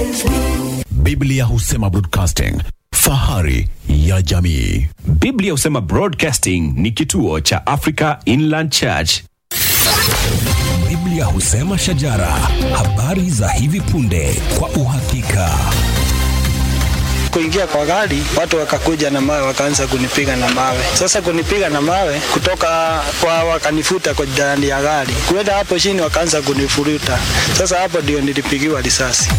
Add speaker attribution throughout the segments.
Speaker 1: Biblia husema broadcasting, fahari ya jamii.
Speaker 2: Biblia husema Broadcasting ni kituo cha Africa Inland Church.
Speaker 3: Biblia husema shajara, habari za hivi punde kwa uhakika.
Speaker 4: kuingia kwa gari, watu wakakuja na mawe, wakaanza kunipiga na mawe. Sasa kunipiga na mawe kutoka kwa, wakanifuta kwa ndani ya gari, kuenda hapo chini, wakaanza kunifuruta. Sasa hapo ndio nilipigiwa risasi.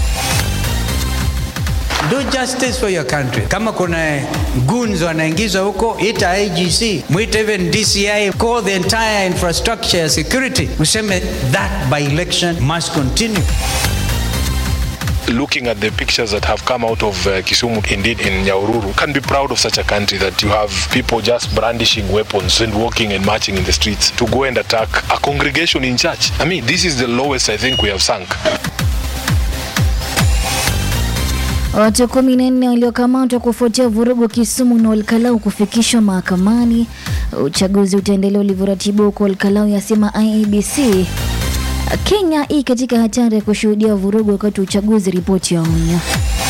Speaker 5: Do justice for your country. Kama kuna goons wanaingizwa huko, ita IGC, mwite even DCI, call the entire infrastructure ya security, useme that by election must continue.
Speaker 6: looking at the pictures that have come out of uh, Kisumu, indeed in Nyaururu, can be proud of such a country that you have people just brandishing weapons and walking and marching in the streets to go and attack a congregation in church. I mean, this is the lowest I think we have sunk.
Speaker 7: Watu kumi na nne waliokamatwa kufuatia vurugu Kisumu na Olkalau kufikishwa mahakamani. Uchaguzi utaendelea ulivyoratibu huko Olkalau, yasema IEBC. Kenya hii katika hatari ya kushuhudia vurugu wakati wa uchaguzi, ripoti ya onya.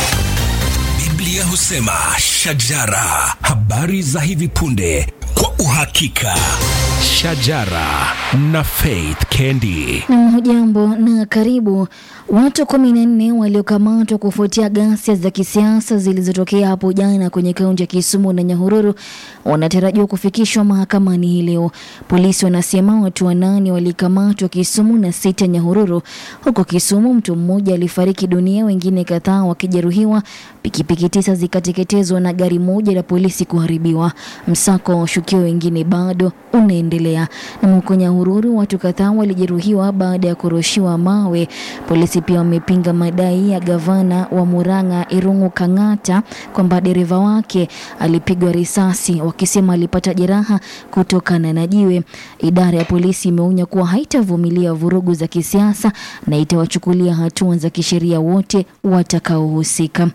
Speaker 3: Biblia husema shajara, habari za hivi punde kwa uhakika.
Speaker 2: Shajara na Faith Kendi.
Speaker 7: Na hujambo na karibu. Watu kumi na nne waliokamatwa kufuatia ghasia za kisiasa zilizotokea hapo jana kwenye kaunti ya Kisumu na Nyahururu wanatarajiwa kufikishwa mahakamani hii leo. Polisi wanasema watu wanane walikamatwa Kisumu na sita Nyahururu. Huko Kisumu mtu mmoja alifariki dunia, wengine kadhaa wakijeruhiwa, pikipiki tisa zikateketezwa na gari moja la polisi kuharibiwa. Msako wa washukiwa wengine bado unaendelea. Na huko Nyahururu watu kadhaa walijeruhiwa baada ya kurushiwa mawe. Polisi pia wamepinga madai ya gavana wa Murang'a Irungu Kang'ata kwamba dereva wake alipigwa risasi, wakisema alipata jeraha kutokana na jiwe. Idara ya polisi imeonya kuwa haitavumilia vurugu za kisiasa na itawachukulia hatua za kisheria wote watakaohusika.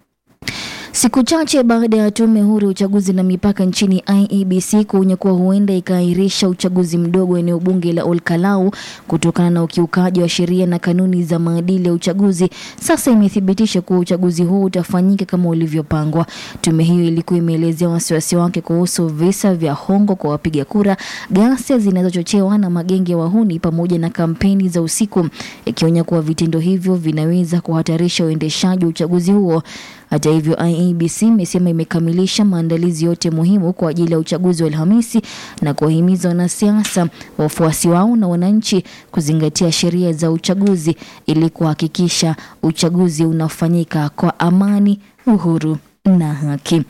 Speaker 7: Siku chache baada ya tume huru ya uchaguzi na mipaka nchini IEBC kuonya kuwa huenda ikaahirisha uchaguzi mdogo eneo bunge la Olkalau kutokana na ukiukaji wa sheria na kanuni za maadili ya uchaguzi, sasa imethibitisha kuwa uchaguzi huo utafanyika kama ulivyopangwa. Tume hiyo ilikuwa imeelezea wasiwasi wake kuhusu visa vya hongo kwa wapiga kura, ghasia zinazochochewa na magenge ya wahuni pamoja na kampeni za usiku, ikionya kuwa vitendo hivyo vinaweza kuhatarisha uendeshaji wa uchaguzi huo. Hata hivyo, IEBC imesema imekamilisha maandalizi yote muhimu kwa ajili ya uchaguzi wa Alhamisi na kuwahimiza wanasiasa, wafuasi wao na wananchi kuzingatia sheria za uchaguzi ili kuhakikisha uchaguzi unafanyika kwa amani, uhuru na haki.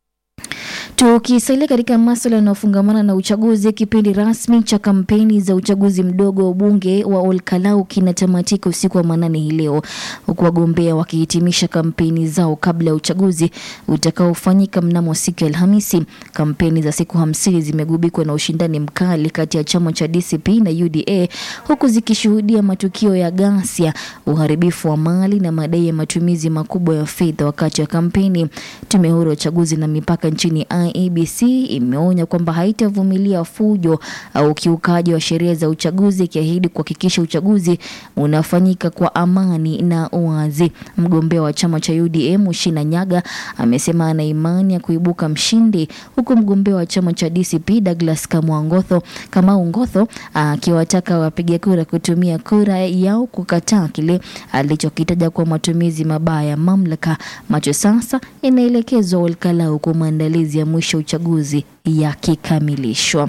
Speaker 7: Tukisalia katika masuala yanayofungamana na uchaguzi, kipindi rasmi cha kampeni za uchaguzi mdogo wa ubunge wa Olkalau kinatamatika usiku wa manane hii leo, huku wagombea wakihitimisha kampeni zao kabla ya uchaguzi utakaofanyika mnamo siku ya Alhamisi. Kampeni za siku hamsini zimegubikwa na ushindani mkali kati ya chama cha DCP na UDA, huku zikishuhudia matukio ya ghasia, uharibifu wa mali na madai ya matumizi makubwa ya fedha wakati wa kampeni. Tume huru ya uchaguzi na mipaka nchini IEBC imeonya kwamba haitavumilia fujo au ukiukaji wa sheria za uchaguzi, ikiahidi kuhakikisha uchaguzi unafanyika kwa amani na uwazi. Mgombea wa chama cha UDA Mushina Nyaga amesema ana imani ya kuibuka mshindi, huku mgombea wa chama cha DCP Douglas Kamwangotho Kamau Ngotho akiwataka wapiga kura kutumia kura yao kukataa kile alichokitaja kuwa matumizi mabaya ya mamlaka. Macho sasa yanaelekezwa Olkalau kwa maandalizi ya mwisho uchaguzi yakikamilishwa.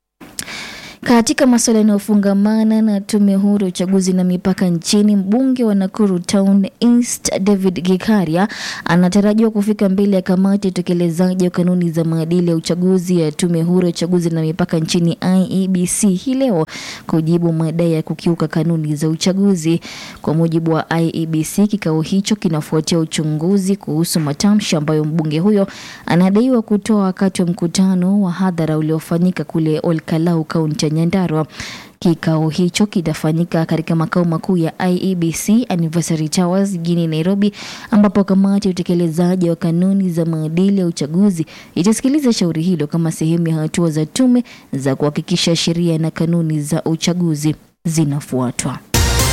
Speaker 7: Katika masuala yanayofungamana na tume huru ya uchaguzi na mipaka nchini, mbunge wa Nakuru Town East David Gikaria anatarajiwa kufika mbele ya kamati ya utekelezaji wa kanuni za maadili ya uchaguzi ya tume huru ya uchaguzi na mipaka nchini IEBC hii leo kujibu madai ya kukiuka kanuni za uchaguzi. Kwa mujibu wa IEBC, kikao hicho kinafuatia uchunguzi kuhusu matamshi ambayo mbunge huyo anadaiwa kutoa wakati wa mkutano wa hadhara uliofanyika kule Olkalau, kaunti ya Nyandarua. Kikao hicho kitafanyika katika makao makuu ya IEBC Anniversary Towers jijini Nairobi, ambapo kamati ya utekelezaji wa kanuni za maadili ya uchaguzi itasikiliza shauri hilo kama sehemu ya hatua za tume za kuhakikisha sheria na kanuni za uchaguzi zinafuatwa.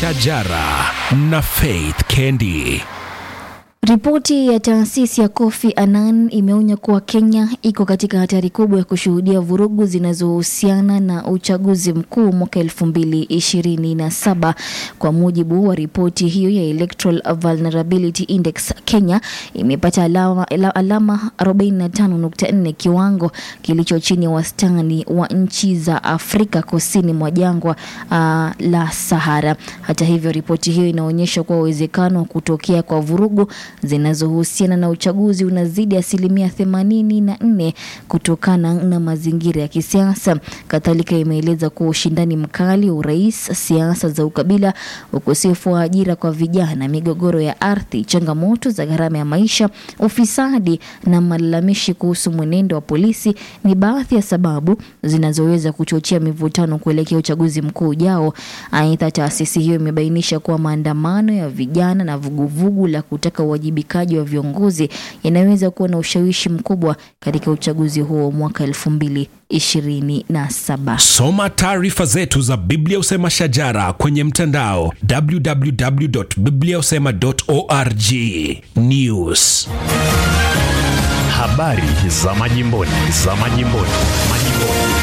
Speaker 3: Shajara na Faith Kendi.
Speaker 7: Ripoti ya taasisi ya Kofi Annan imeonya kuwa Kenya iko katika hatari kubwa ya kushuhudia vurugu zinazohusiana na uchaguzi mkuu mwaka elfu mbili ishirini na saba. Kwa mujibu wa ripoti hiyo ya Electoral Vulnerability Index, Kenya imepata alama, alama 45.4, kiwango kilicho chini ya wastani wa nchi za Afrika kusini mwa jangwa uh, la Sahara. Hata hivyo, ripoti hiyo inaonyesha kuwa uwezekano wa kutokea kwa vurugu zinazohusiana na uchaguzi unazidi asilimia themanini na nne kutokana na mazingira ya kisiasa. Kadhalika imeeleza kuwa ushindani mkali wa urais, siasa za ukabila, ukosefu wa ajira kwa vijana, migogoro ya ardhi, changamoto za gharama ya maisha, ufisadi na malalamishi kuhusu mwenendo wa polisi ni baadhi ya sababu zinazoweza kuchochea mivutano kuelekea uchaguzi mkuu ujao. Aidha, taasisi hiyo imebainisha kuwa maandamano ya vijana na vuguvugu la kutaka uwajibikaji wa viongozi yanaweza kuwa na ushawishi mkubwa katika uchaguzi huo mwaka elfu mbili ishirini na saba.
Speaker 3: Soma taarifa zetu za Biblia Usema Shajara kwenye mtandao www.bibliausema.org. News,
Speaker 2: Habari za majimboni, za majimboni, majimboni.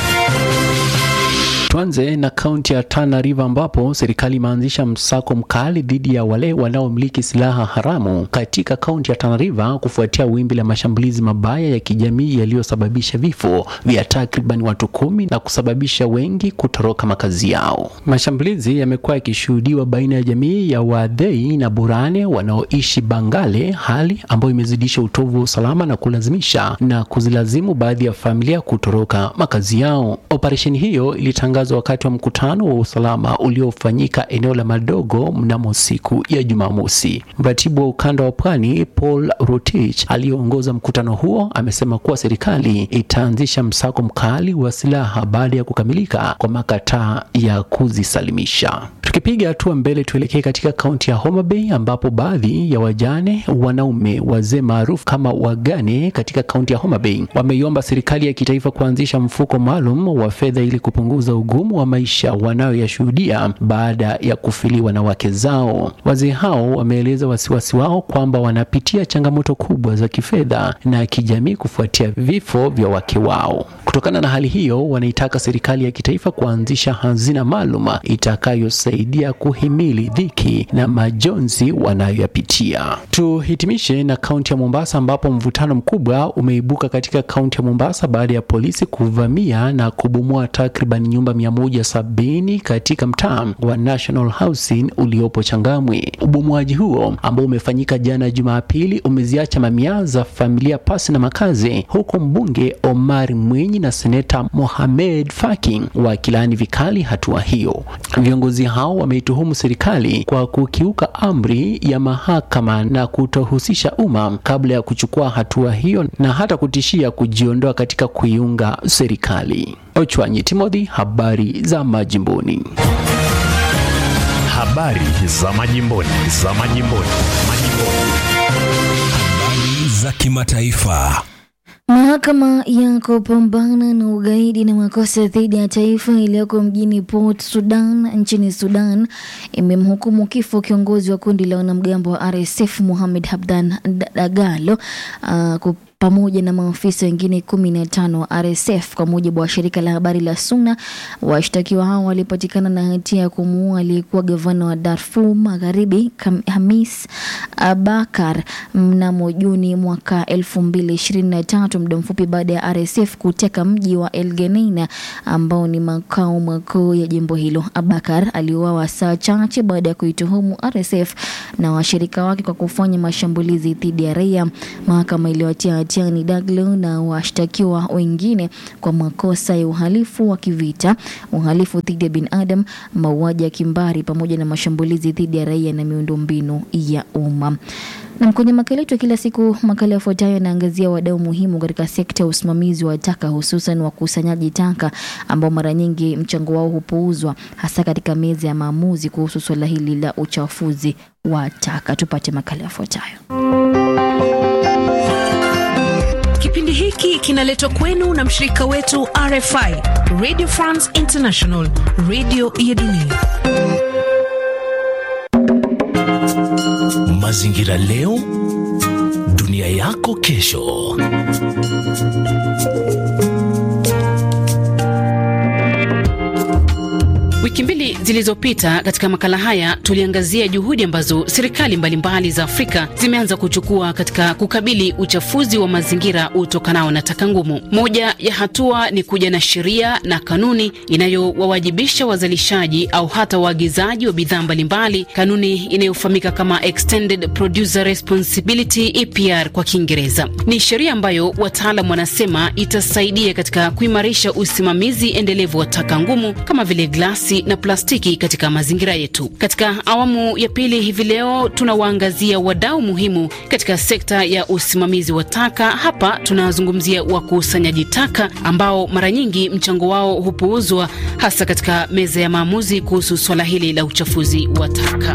Speaker 8: Tuanze na kaunti ya Tana River ambapo serikali imeanzisha msako mkali dhidi ya wale wanaomiliki silaha haramu katika kaunti ya Tana River kufuatia wimbi la mashambulizi mabaya ya kijamii yaliyosababisha vifo vya takriban watu kumi na kusababisha wengi kutoroka makazi yao. Mashambulizi yamekuwa yakishuhudiwa baina ya jamii ya Waadhei na Burane wanaoishi Bangale, hali ambayo imezidisha utovu wa usalama na kulazimisha na kuzilazimu baadhi ya familia kutoroka makazi yao. Operesheni hiyo ilitangazwa wakati wa mkutano wa usalama uliofanyika eneo la Madogo mnamo siku ya Jumamosi. Mratibu wa ukanda wa pwani Paul Rotich aliyeongoza mkutano huo amesema kuwa serikali itaanzisha msako mkali wa silaha baada ya kukamilika kwa makataa ya kuzisalimisha. Tukipiga hatua mbele, tuelekee katika kaunti ya Homa Bay ambapo baadhi ya wajane wanaume wazee maarufu kama wagane katika kaunti ya Homa Bay wameiomba serikali ya kitaifa kuanzisha mfuko maalum wa fedha ili kupunguza ugumu wa maisha wanayoyashuhudia baada ya kufiliwa na wake zao. Wazee hao wameeleza wasiwasi wao kwamba wanapitia changamoto kubwa za kifedha na kijamii kufuatia vifo vya wake wao. Kutokana na hali hiyo, wanaitaka serikali ya kitaifa kuanzisha hazina maalum itakayosaidia kuhimili dhiki na majonzi wanayoyapitia. Tuhitimishe na kaunti ya Mombasa ambapo mvutano mkubwa umeibuka katika kaunti ya Mombasa baada ya polisi kuvamia na kubomoa takriban nyumba mia moja sabini katika mtaa wa National Housing uliopo Changamwe. Ubomoaji huo ambao umefanyika jana Jumapili umeziacha mamia za familia pasi na makazi, huku mbunge Omar Mwinyi na seneta Mohamed Faki wakilaani vikali hatua hiyo. Viongozi hao wameituhumu serikali kwa kukiuka amri ya mahakama na kutohusisha umma kabla ya kuchukua hatua hiyo na hata kutishia kujiondoa katika kuiunga serikali. Ochwanyi Timothy, habari za majimboni.
Speaker 2: Habari za majimboni, za majimboni, majimboni.
Speaker 3: habari za kimataifa.
Speaker 7: Mahakama ya kupambana na ugaidi na makosa dhidi ya taifa iliyoko mjini Port Sudan nchini Sudan imemhukumu kifo kiongozi wa kundi la wanamgambo wa RSF Mohamed Hamdan Dagalo uh, pamoja na maafisa wengine kumi na tano wa RSF kwa mujibu wa shirika la habari la SUNA. Washtakiwa hao walipatikana na hatia ya kumuua aliyekuwa gavana wa Darfur Magharibi Hamis Abakar mnamo Juni mwaka elfu mbili ishirini na tatu, muda mfupi baada ya RSF kuteka mji wa El Geneina ambao ni makao makuu ya jimbo hilo. Abakar aliuawa saa chache baada ya kuituhumu RSF na washirika wake kwa kufanya mashambulizi dhidi ya raia. Mahakama iliwatia hatiani Daglo na washtakiwa wengine kwa makosa ya uhalifu wa kivita, uhalifu dhidi ya binadamu, mauaji ya kimbari pamoja na mashambulizi dhidi ya raia na miundombinu ya umma. Na kwenye makala yetu ya kila siku, makala yafuatayo yanaangazia wadau muhimu katika sekta ya usimamizi wa taka, hususan wakusanyaji taka ambao mara nyingi mchango wao hupuuzwa, hasa katika meza ya maamuzi kuhusu suala hili la uchafuzi wa taka. Tupate makala yafuatayo.
Speaker 9: Kipindi hiki kinaletwa kwenu na mshirika wetu RFI, Radio France International, radio ya dunia.
Speaker 3: Mazingira leo, dunia yako kesho.
Speaker 10: Wiki mbili zilizopita katika makala haya tuliangazia juhudi ambazo serikali mbalimbali za Afrika zimeanza kuchukua katika kukabili uchafuzi wa mazingira utokanao na taka ngumu. Moja ya hatua ni kuja na sheria na kanuni inayowawajibisha wazalishaji au hata waagizaji wa bidhaa mbalimbali, kanuni inayofahamika kama Extended Producer Responsibility EPR kwa Kiingereza. Ni sheria ambayo wataalam wanasema itasaidia katika kuimarisha usimamizi endelevu wa taka ngumu kama vile glasi na plastiki katika mazingira yetu. Katika awamu ya pili hivi leo tunawaangazia wadau muhimu katika sekta ya usimamizi wa taka. Hapa tunazungumzia wakusanyaji taka ambao mara nyingi mchango wao hupuuzwa, hasa katika meza ya maamuzi kuhusu swala hili la uchafuzi wa taka.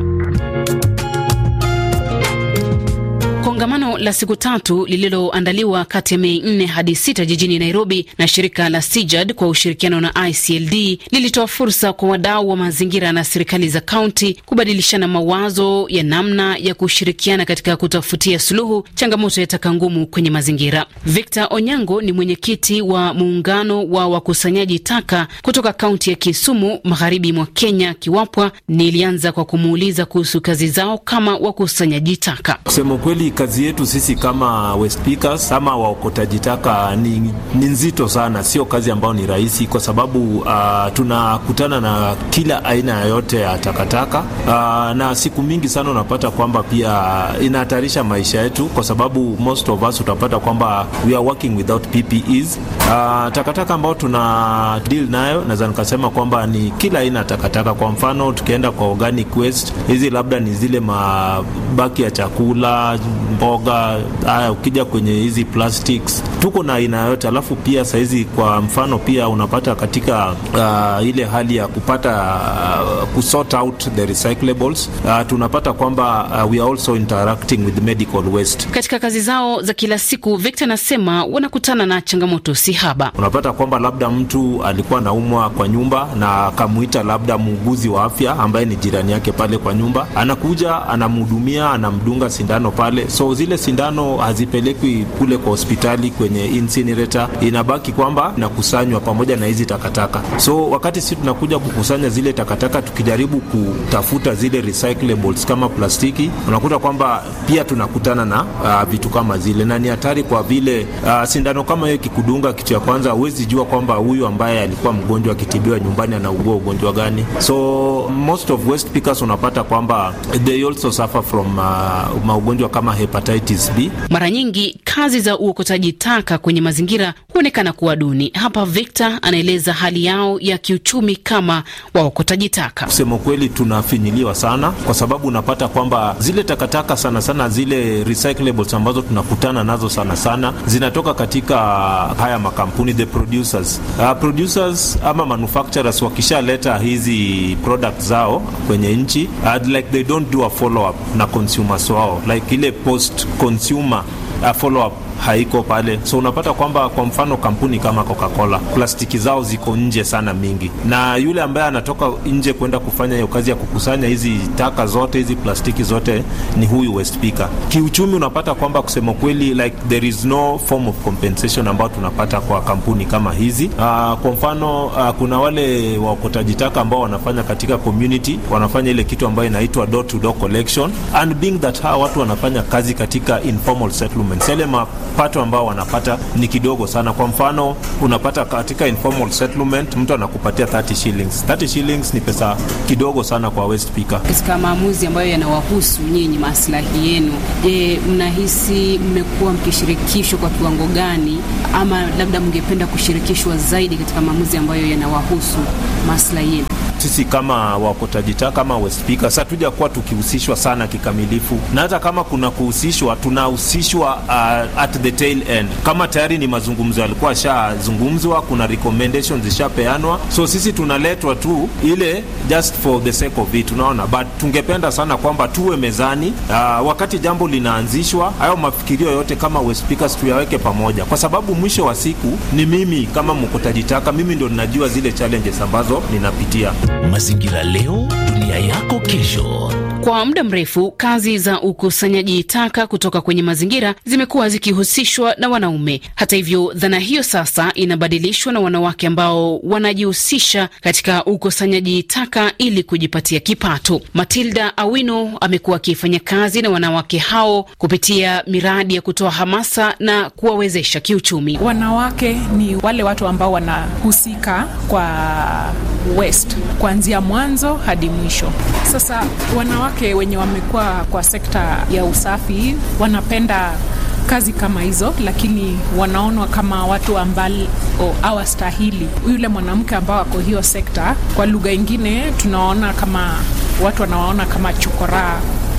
Speaker 10: Kongamano la siku tatu lililoandaliwa kati ya Mei 4 hadi 6 jijini Nairobi na shirika la Sijad kwa ushirikiano na ICLD lilitoa fursa kwa wadau wa mazingira na serikali za kaunti kubadilishana mawazo ya namna ya kushirikiana katika kutafutia suluhu changamoto ya taka ngumu kwenye mazingira. Victor Onyango ni mwenyekiti wa muungano wa wakusanyaji taka kutoka kaunti ya Kisumu, magharibi mwa Kenya, Kiwapwa. Nilianza kwa kumuuliza kuhusu kazi zao kama wakusanyaji taka.
Speaker 11: Kusema kweli kazi yetu sisi kama waste pickers ama waokotaji taka ni, ni nzito sana, sio kazi ambayo ni rahisi, kwa sababu uh, tunakutana na kila aina yoyote ya takataka uh, na siku mingi sana unapata kwamba pia inahatarisha maisha yetu, kwa sababu most of us utapata kwamba we are working without PPEs. Uh, takataka ambayo tuna deal nayo naweza nikasema kwamba ni kila aina ya takataka. Kwa mfano tukienda kwa organic waste, hizi labda ni zile mabaki ya chakula mboga haya, ukija kwenye hizi plastics tuko na aina yote. Alafu pia sahizi kwa mfano pia unapata katika uh, ile hali ya kupata uh, kusort out the recyclables uh, tunapata kwamba uh, we are also interacting with medical waste.
Speaker 10: Katika kazi zao za kila siku, Victor anasema wanakutana na changamoto si haba.
Speaker 11: Unapata kwamba labda mtu alikuwa anaumwa kwa nyumba na akamuita labda muuguzi wa afya ambaye ni jirani yake pale kwa nyumba, anakuja anamhudumia, anamdunga sindano pale so zile sindano hazipelekwi kule kwa hospitali kwenye incinerator, inabaki kwamba inakusanywa pamoja na hizi takataka. So wakati sisi tunakuja kukusanya zile takataka, tukijaribu kutafuta zile recyclables kama plastiki, unakuta kwamba pia tunakutana na uh, vitu kama zile, na ni hatari kwa vile uh, sindano kama hiyo ikikudunga, kitu ya kwanza huwezi jua kwamba huyu ambaye alikuwa mgonjwa akitibiwa nyumbani anaugua ugonjwa gani. So most of waste pickers unapata kwamba they also suffer from uh, maugonjwa kama hepatitis B.
Speaker 10: Mara nyingi kazi za uokotaji taka kwenye mazingira huonekana kuwa duni. Hapa Victor anaeleza hali yao ya kiuchumi kama waokotaji taka.
Speaker 11: Kusema kweli, tunafinyiliwa sana kwa sababu unapata kwamba zile takataka sana sana zile recyclables ambazo tunakutana nazo sana sana zinatoka katika haya makampuni the producers. Uh, producers ama manufacturers wakishaleta hizi products zao kwenye nchi uh, like they don't do a follow up na consumers wao like ile post consumer uh, follow up haiko pale, so unapata kwamba kwa mfano kampuni kama Coca-Cola plastiki zao ziko nje sana mingi, na yule ambaye anatoka nje kwenda kufanya hiyo kazi ya kukusanya hizi taka zote hizi plastiki zote ni huyu waste picker. Kiuchumi unapata kwamba kusema kweli, like there is no form of compensation ambayo tunapata kwa kampuni kama hizi. Uh, kwa mfano uh, kuna wale waokotaji taka ambao wanafanya katika community, wanafanya ile kitu ambayo inaitwa door to door collection and being that hawa watu wanafanya kazi katika informal settlements, yale mapato ambao wanapata ni kidogo sana. Kwa mfano unapata katika informal settlement mtu anakupatia 30 shillings. 30 shillings ni pesa kidogo sana kwa waste picker.
Speaker 10: Katika maamuzi ambayo yanawahusu nyinyi, maslahi yenu, je, mnahisi mmekuwa mkishirikishwa kwa kiwango gani, ama labda mngependa kushirikishwa zaidi katika maamuzi ambayo yanawahusu maslahi yenu?
Speaker 11: Sisi kama waokotaji taka kama waste pickers hatuja kuwa tukihusishwa sana kikamilifu, na hata kama kuna kuhusishwa, tunahusishwa uh, at the tail end. Kama tayari ni mazungumzo yalikuwa yashazungumzwa, kuna recommendations zishapeanwa, so sisi tunaletwa tu ile just for the sake of it, unaona. But tungependa sana kwamba tuwe mezani uh, wakati jambo linaanzishwa, hayo mafikirio yote kama waste pickers tuyaweke pamoja, kwa sababu mwisho wa siku ni mimi kama mkotaji taka, mimi ndo ninajua zile challenges ambazo ninapitia.
Speaker 3: Mazingira leo, dunia yako kesho.
Speaker 10: Kwa muda mrefu kazi za ukusanyaji taka kutoka kwenye mazingira zimekuwa zikihusishwa na wanaume. Hata hivyo, dhana hiyo sasa inabadilishwa na wanawake ambao wanajihusisha katika ukusanyaji taka ili kujipatia kipato. Matilda Awino amekuwa akifanya kazi na wanawake hao kupitia miradi ya kutoa hamasa na kuwawezesha kiuchumi.
Speaker 12: Wanawake ni wale watu ambao wanahusika kwa waste kuanzia mwanzo hadi mwisho. Sasa wanawake wenye wamekuwa kwa sekta ya usafi wanapenda kazi kama hizo, lakini wanaonwa kama watu ambao hawastahili. Yule mwanamke ambao ako hiyo sekta, kwa lugha ingine tunaona kama watu wanawaona kama chokoraa